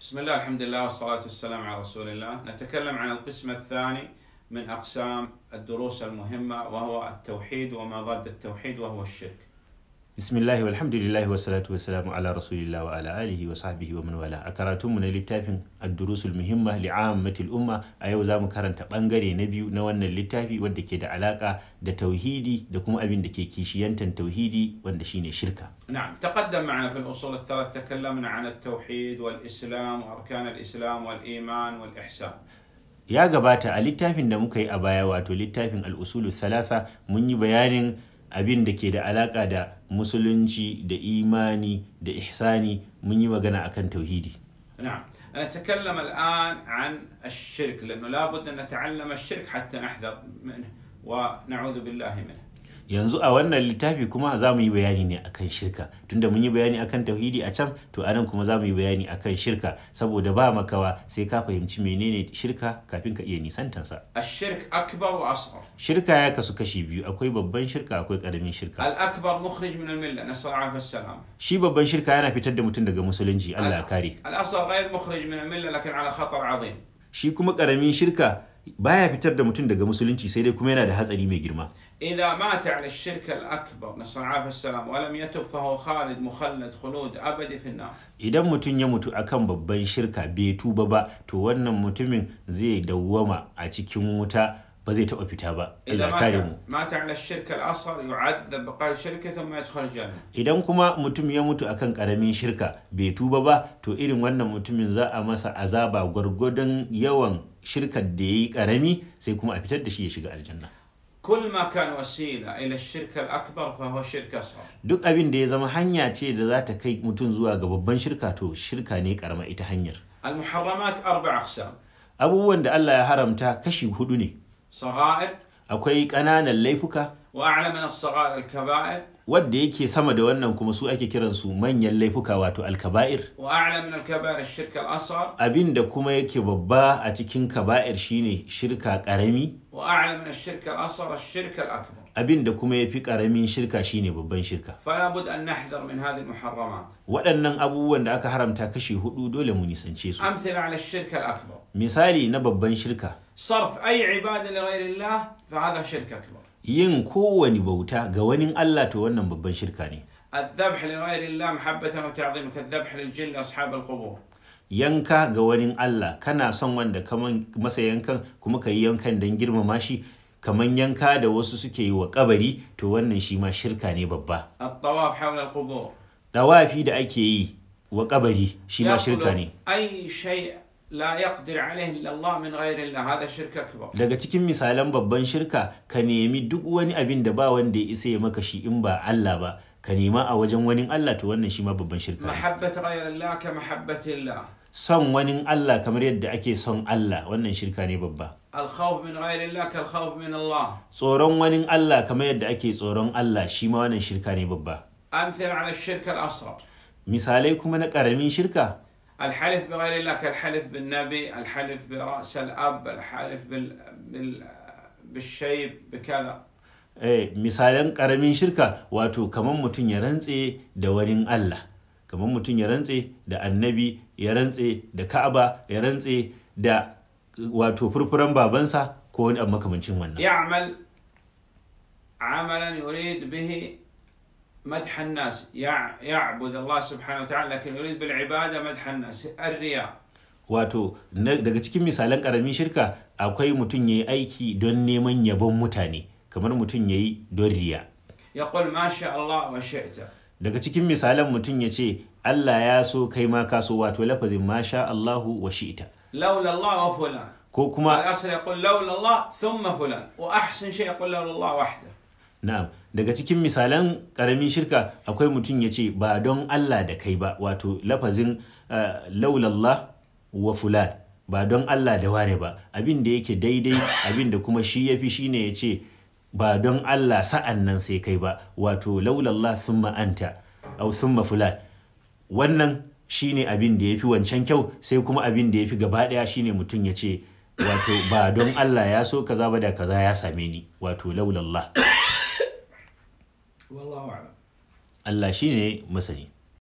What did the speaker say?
بسم الله الحمد لله والصلاة والسلام على رسول الله نتكلم عن القسم الثاني من أقسام الدروس المهمة وهو التوحيد وما ضد التوحيد وهو الشرك bismillahi walhamdulillahi wassalatu wassalamu ala rasulillah wa ala alihi wa sahbihi wa man wala a karatunmu na littafin ad-durusul muhimma li'ammatil umma a yau zamu karanta bangare na biyu na wannan littafi wanda ke da alaka da tauhidi da kuma abin da ke kishiyantan tauhidi wanda shine shirka نعم تقدم معنا في الأصول الثلاث تكلمنا عن التوحيد والإسلام وأركان الإسلام والإيمان والإحسان ya gabata a littafin da muka yi a baya wato littafin al-usulu thalatha mun yi bayanin abin da ke da alaka da musulunci da imani da ihsani mun yi magana akan tauhidi نعم نتكلم الآن عن الشرك لأنه لابد أن نتعلم الشرك حتى نحذر منه ونعوذ بالله منه yanzu a wannan littafi kuma za mu yi bayani ne akan shirka tunda mun yi bayani akan tauhidi a can to anan kuma za mu yi bayani akan shirka saboda ba makawa sai ka fahimci menene shirka kafin ka iya nisantansa الشرك أكبر وأصغر shirka ya kasu kashi biyu akwai babban shirka akwai karamin shirka الأكبر مخرج من الملة نسأل الله العافية والسلام shi babban shirka yana fitar da mutum daga musulunci Allah ya kare الأصغر غير مخرج من الملة لكن على خطر عظيم shi kuma karamin shirka baya fitar da mutum daga musulunci sai dai kuma yana da hatsari mai girma إذا مات على الشرك الأكبر نسأل الله العافية والسلام ولم يتب فهو خالد مخلد خلود أبدي في النار idan mutum ya mutu akan babban shirka bai tuba ba to wannan mutumin zai dawwama a cikin wuta ba zai taɓa fita ba إذا Allah ya kare mu مات, مات على الشرك الأصغر يعذب بقاء الشركة ثم يدخل الجنة idan kuma mutum ya mutu akan karamin shirka bai tuba ba to irin wannan mutumin za a masa azaba gwargwadon yawan shirkar da ya yi karami sai kuma a fitar da shi ya shiga aljanna كل ما كان وسيلة إلى الشرك الأكبر فهو شرك أصغر duk abin da ya zama hanya ce da za ta kai mutum zuwa ga babban shirka to shirka ne karama ita hanyar المحرمات أربع أقسام abubuwan da Allah ya haramta kashi hudu ne صغائر akwai ƙananan laifuka وأعلى من الصغائر الكبائر wadda yake sama da wannan kuma su ake kiransu manyan laifuka wato alkaba'ir وأعلى من الكبائر الشرك الأصغر abin da kuma yake babba a cikin kaba'ir shine shirka karami وأعلى من الشرك الأصغر الشرك الأكبر abin da kuma ya fi karamin shirka shine babban shirka فلا بد أن نحذر من هذه المحرمات waɗannan abubuwan da aka haramta kashi hudu dole mu nisance su أمثلة على الشرك الأكبر misali na babban shirka صرف أي عبادة لغير الله فهذا شرك أكبر yin kowane bauta ga wani Allah to wannan babban shirka ne الذبح لغير الله محبة وتعظيم كالذبح للجن أصحاب القبور yanka ga wani Allah kana son wanda kaman masa yankan kuma ka yi yankan don girmama shi kaman yanka da wasu suke yi wa kabari to wannan shi ma shirka ne babba الطواف حول القبور dawafi da ake yi wa kabari shi ma shirka ne يطلب أي شيء لا يقدر عليه إلا الله من غير الله هذا شرك أكبر daga cikin misalan babban shirka ka nemi duk wani abin da ba wanda ya isa ya maka shi in ba Allah ba ka nema a wajen wani Allah to wannan shi ma babban shirka ne محبة غير الله كمحبة الله son wani Allah kamar yadda ake son Allah wannan shirka ne babba الخوف من غير الله كالخوف من الله tsoron wani Allah kamar yadda ake tsoron Allah shi ma wannan shirka ne babba أمثلة على الشرك الأصغر misalai kuma na ƙaramin shirka الحلف بغير الله كالحلف بالنبي الحلف برأس الأب الحلف بال... بال... بالشيب بكذا eh, misalan ƙaramin shirka wato kamar mutum ya rantse da wani Allah kamar mutum ya rantse da annabi ya rantse da Ka'aba ya rantse da wato furfuran babansa ko wani abu makamancin wannan يعمل عملا يريد به مدح الناس يع... يعبد الله سبحانه وتعالى لكن يريد بالعبادة مدح الناس الرياء wato na- daga cikin misalan ƙaramin shirka akwai mutum ya yi aiki don neman yabon mutane kamar mutum ya yi don riya يقول ما شاء الله وشئت daga cikin misalan mutum ya ce Allah ya so kai ma ka so wato lafazin masha Allahu wa shi'ita لولا الله وفلان ko kuma الأصل يقول لولا الله ثم فلان وأحسن شيء يقول لولا الله وحده na'am daga cikin misalan karamin shirka akwai mutum ya ce ba don Allah da kai ba wato lafazin uh, laulallah wa fulan ba don Allah da wane ba abin da yake daidai abin da kuma shi yafi shine ya ce ba don Allah sa'an nan sai kai ba wato laulallah summa anta au summa fulan wannan shine abin da yafi wancan kyau sai kuma abin da yafi gaba daya shine mutum ya ce wato ba don Allah ya so kaza ba da kaza ya same ni wato laulallah والله أعلم Allah shine masani